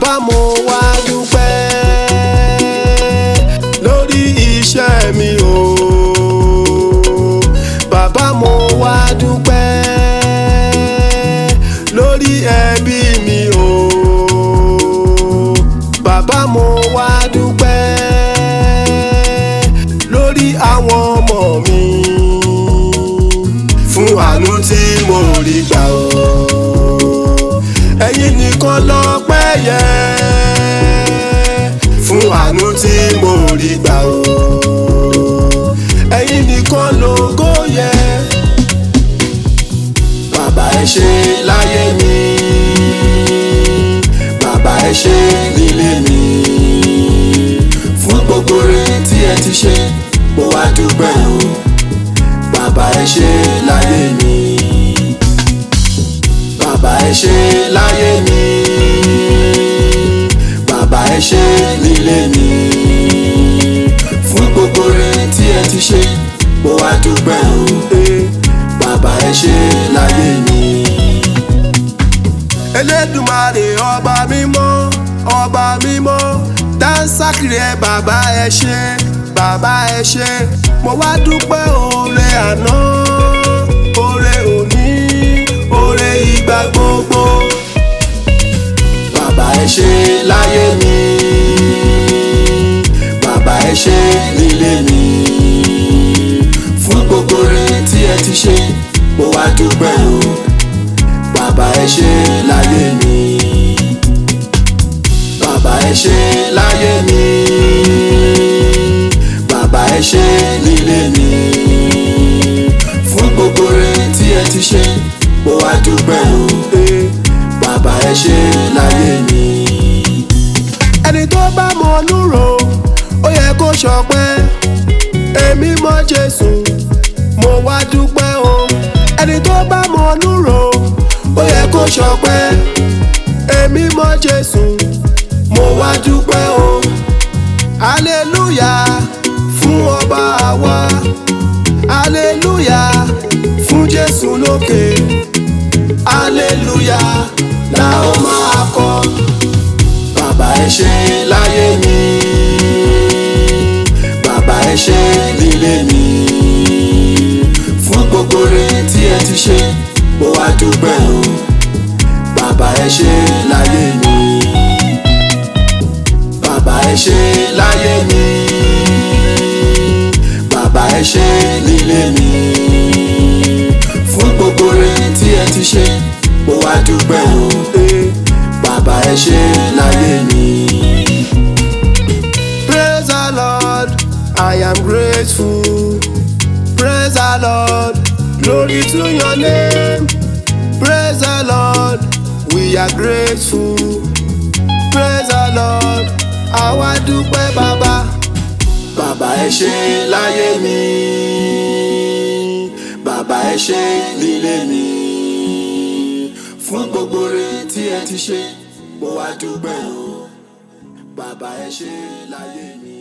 bàbá mo wá dúpẹ́ lórí iṣẹ́ mi o bàbá mo wá dúpẹ́ lórí ẹbí mi o bàbá mo wá dúpẹ́ lórí àwọn ọmọ mi fún àánú tí mo rí gbà o ẹ̀yin nìkan lọ́pẹ́ yẹ fún àánú tí mo rí gbà o ẹ̀yin nìkan lógo yẹ bàbá ẹ ṣé láyé mi bàbá ẹ ṣé nílé mi fún gbogbo rẹ̀ tí ẹ ti ṣe mo wá dúpẹ́ o bàbá ẹ ṣé láyé mi bàbá ẹ ṣé láyé mi bàbá ẹ ṣé nílé mi fún gbogbo rẹ̀ tí ẹ ti ṣe mo wá dúpẹ́ o bàbá ẹ ṣé láyé mi. Elédùmarè ọba mímọ́ ọba mímọ́ dáńsákìrì ẹ bàbá ẹ ṣé bàbá ẹ ṣé mo wá dúpẹ́ oore àná oore òní oore ìgbà gbogbo. bàbá ẹ ṣé láyé mi bàbá ẹ ṣé nílé mi fún gbogbo rẹ̀ tí ẹ ti ṣe mo wá dúpẹ́ o bàbá ẹ ṣé láyé mi bàbá ẹ ṣé láyé mi bàbá ẹ ṣé nílé mi fún gbogbo rẹ̀ tí ẹ ti ṣe mo wá dúpẹ́ o bàbá ẹ ṣé láyé mi. ẹni tó bá mọ núrò ó yẹ kó ṣọpẹ́ èmi mọ Jésù mo wá dúpẹ́ o ẹni tó bá mọ núrò ó yẹ kó ṣọpẹ́ èmi mọ Jésù mo wá dúpẹ́ o hallelujah fún ọba àwa hallelujah fún Jésù lókè hallelujah la ó máa kọ bàbá ẹ ṣé láyé mi bàbá ẹ ṣé nílé mi fún gbogbo rẹ̀ tí ẹ ti ṣe mo wá dúpẹ́ o bàbá ẹ ṣé láyé mi bàbá ẹ ṣé láyé mi bàbá ẹ ṣé nílé mi fún gbogbo rẹ̀ tí ẹ ti ṣe mo wá dúpẹ́ o bàbá ẹ ṣé láyé mi. Praise the Lord, I am grateful. Praise the Lord, glory to your name. Praise the Lord, we are grateful. Praise the Lord, àwa dúpẹ́ bàbá. Bàbá ẹ ṣé láyé mi, bàbá ẹ ṣé nílé mi. Fún gbogbo rẹ̀ tí ẹ ti ṣe, mo wá dúpẹ́ o. Bàbá ẹ ṣé láyé mi.